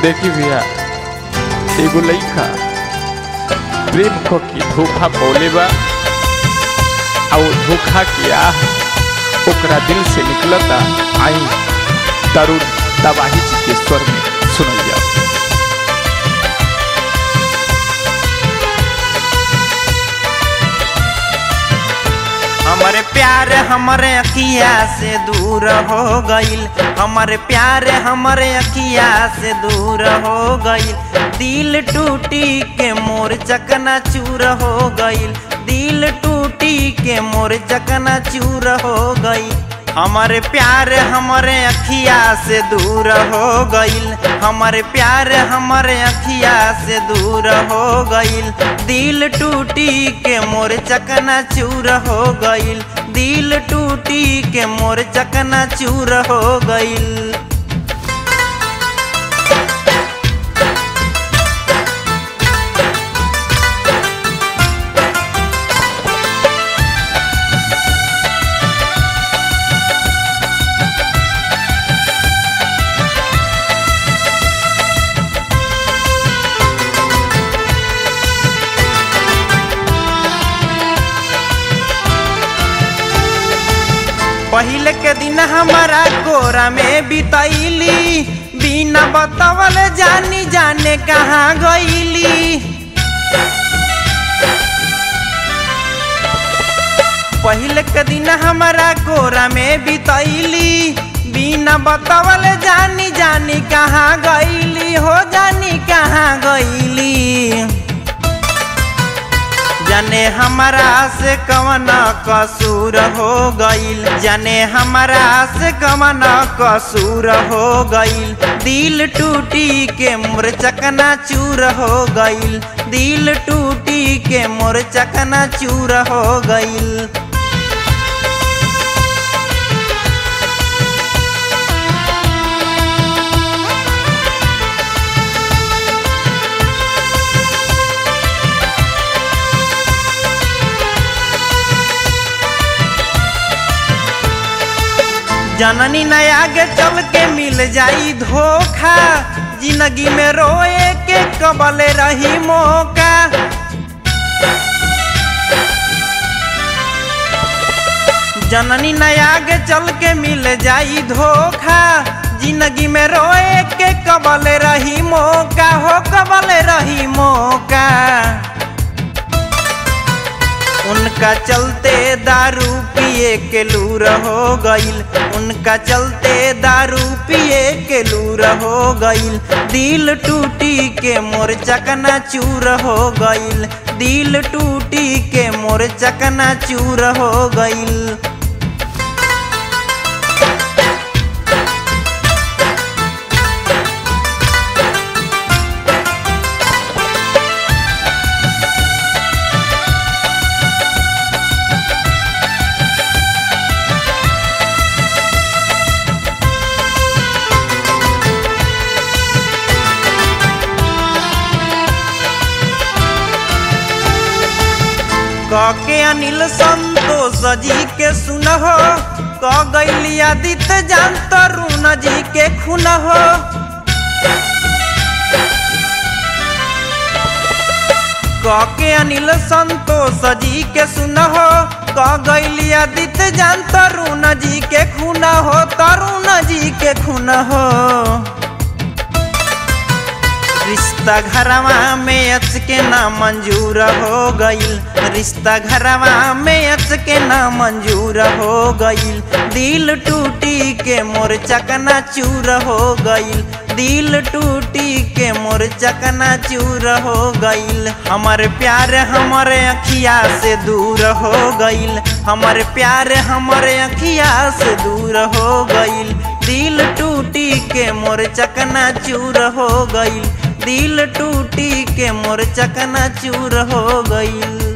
देखी भैया एगो लइका प्रेम क के धोखा पौले बा आ वो धोखा के आह ओकरा दिल से निकलता आई तरुण तबाही जी के स्वर में सुनल जाओ हमारे प्यार हमारे अखिया से दूर हो गईल हमारे प्यार हमारे अखिया से दूर हो गईल दिल टूटी के मोर चकना चूर हो गईल दिल टूटी के मोर चकना चूर हो गई हमारे प्यार हमारे अखिया से दूर हो गईल हमारे प्यार हमारे अखिया से दूर हो गईल दिल टूटी के मोर चकना चूर हो गईल दिल टूटी के मोर चकना चूर हो गईल पहले के दिन हमारा कोरा में बितैली बिना बतावल जानी जाने कहाँ गईली पहले के दिन हमारा कोरा में बितैली बिना बतावल जानी जानी कहाँ गईली हो जानी कहाँ गईली जाने हमारा से कवन कसूर हो गईल जाने हमारा से कवन कसूर हो गईल दिल टूटी के मोर चकना चूर हो गईल दिल टूटी के मोर चकना चूर हो गईल जननी न आगे चल के मिल जाई धोखा जिंदगी में रोए के कबले रही मौका जननी न आगे चल के मिल जाई धोखा जिंदगी में रोए के कबले रही मौका हो कबले रही मौका उनका चलते दारू पिए के लूर हो गईल उनका चलते दारू पिए के लूर हो गईल दिल टूटी के मोर चकना चूर हो गईल दिल टूटी के मोर चकना चूर हो गईल के अनिल संतोष जी के सुनहो क गैली आदित्य जान तरुण जी के खुन हो के अनिल संतोष जी के सुनहो क गैली आदित्य जान तरुण जी के खुन हो तरुण जी के खुन हो रिश्ता घरवा में अच के ना मंजूर हो गईल रिश्ता घरवा में अच के ना मंजूर हो गईल दिल टूटी के मोर चकना चूर हो गईल दिल टूटी के मोर चकना चूर हो गईल हमारे प्यार हमारे अखिया से दूर हो गईल हमारे प्यार हमारे अखिया से दूर हो गईल दिल टूटी के मोर चकना चूर हो गईल दिल टूटी के मोर चकना चूर हो गईल